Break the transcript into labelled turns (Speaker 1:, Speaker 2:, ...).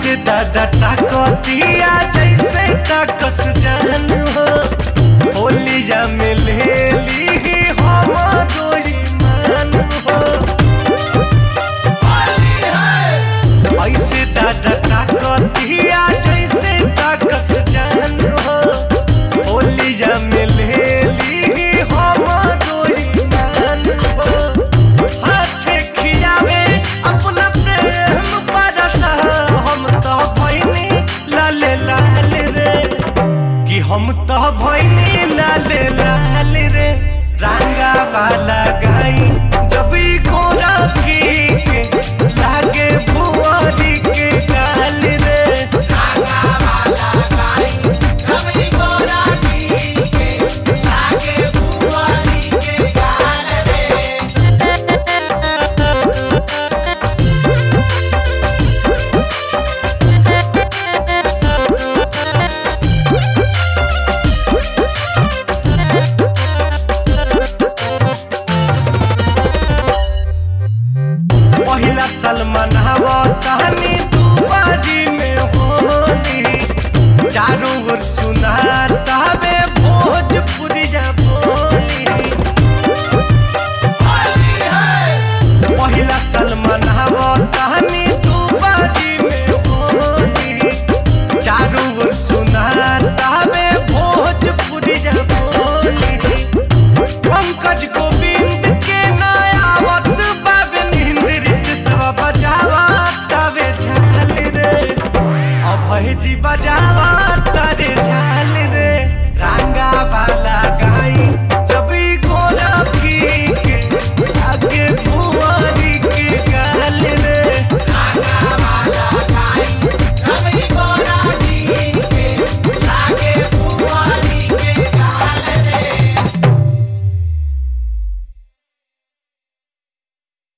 Speaker 1: ऐसे दादा ताकतिया जैसे ताकस जान हो होलिया में ले ली हम दोई मान हो ऐसे दादा ताकतिया जैसे ताकस जान हो होलिया में ले ली हम दोई मान हो हाथे खियावे अपना प्रेम बरसा हम तो भैनी लाल लाल रे कि हम तो भैनी लाल लाल रे रंगा वाला गाई जब ई घोड़ा की के लागे भुआरी के गाल रे रंगा वाला गाई जब ई घोड़ा की के लागे भुआरी के गाल रे पहिला सलमान हवा कहानी तू बाजी में होली चारों ओर सुनाता वे भोजपुरिया बोली पहिला सलमान हवा कहानी तू बाजी में होली चारों ओर सुनाता वे भोजपुरिया बोली पंकज गोविंद के नयावत बाबे निंद्रित सब बजावा तवे झाल रे अभय जी बजावा तारे झाल